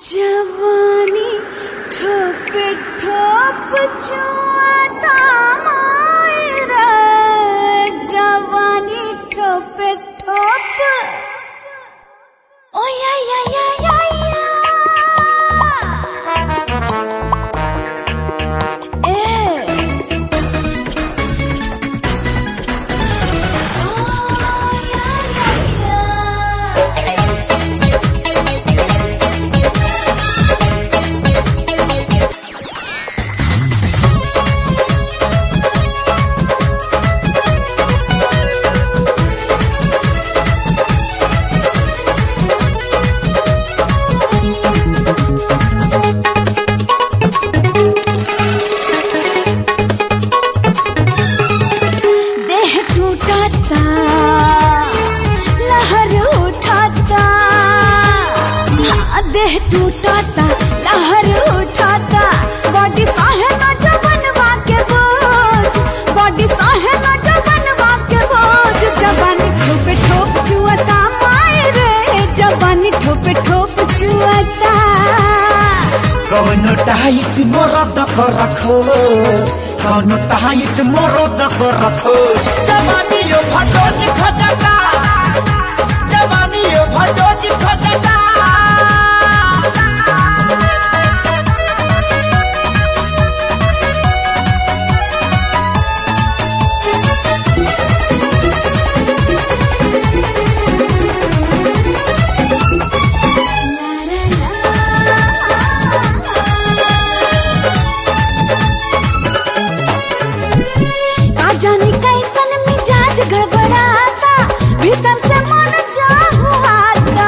जवानी ठोप ठोप चुआता मायरा जवानी ठोप ठोप ओ या या या या या ए ओ या या या देह टूटाता लहर उठाता हाँ, देह टूटाता लहर उठाता बॉडी साहे न जबनवा के बोझ बॉडी साहे न जबनवा के बोझ जवानी ठोपे ठोप चुअता मायरे जवानी ठोपे ठोप चुअता कौनो टाइट मरद कर खोज कौनो टाइट मरद कर खोज जवानी यो भटोज खटका जवानी यो भटोज खटका का जाने कैसन मिजाज गड़बड़ाता भीतर से मन चाहुआता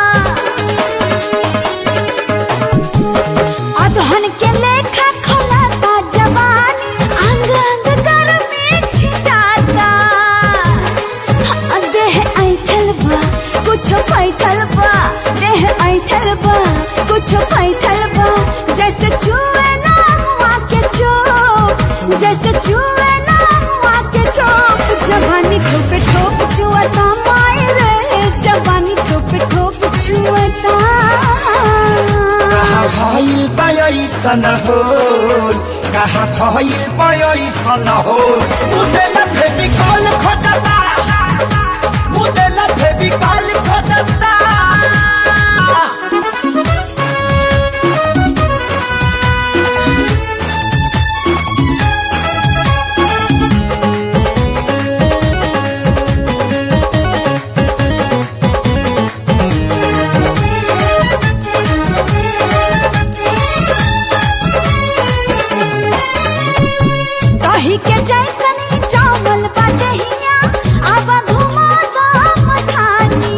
अधहन के लेखा खलाता जवानी अंग अंग गर्मी छिटाता हाँ, देह ऐठल बा कुछ पैठल बा देह ऐठल बा कुछ पैठल बा जैसे चुएला मुआ के चोप जैसे चुएला मुआ के चोप जवानी ठोप ठोप चुअता मायरे जवानी ठोप ठोप चुअता कहाँ भइल पयसन हो कहाँ भइल पयसन हो मुदेला फेविकॉल खोजता मुदेला फेविकॉल खोजता दही के जैसनी चावल बटहिया अब घुमा दो मथानी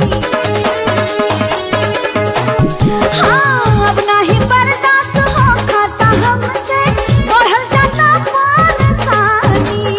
हाँ अब नहीं बर्दाश्त हो खाता हमसे बढ़ल जाता परेशानी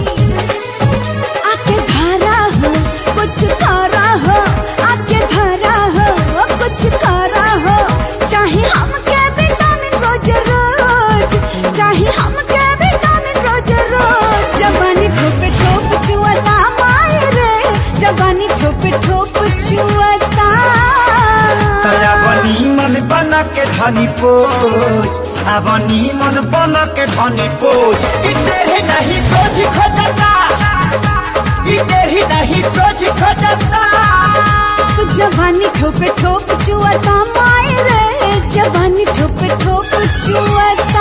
आके धारा हो कुछ करा हो आके धारा हो कुछ करा हो चाहे हमके विटामिन रोज रोज चाहे हमके विटामिन रोज रोज जवानी ठोप ठोप चुअता मायरे जवानी ठोप ठोप चुअता तयावनी मन बना के धनी पोच आवनी मन बना के धनी पोच इतेरे नहीं सोच खोजता इतेरे नहीं सोच खोजता जवानी ठोप ठोप चुअता मायरे जवानी ठोप ठोप चुअता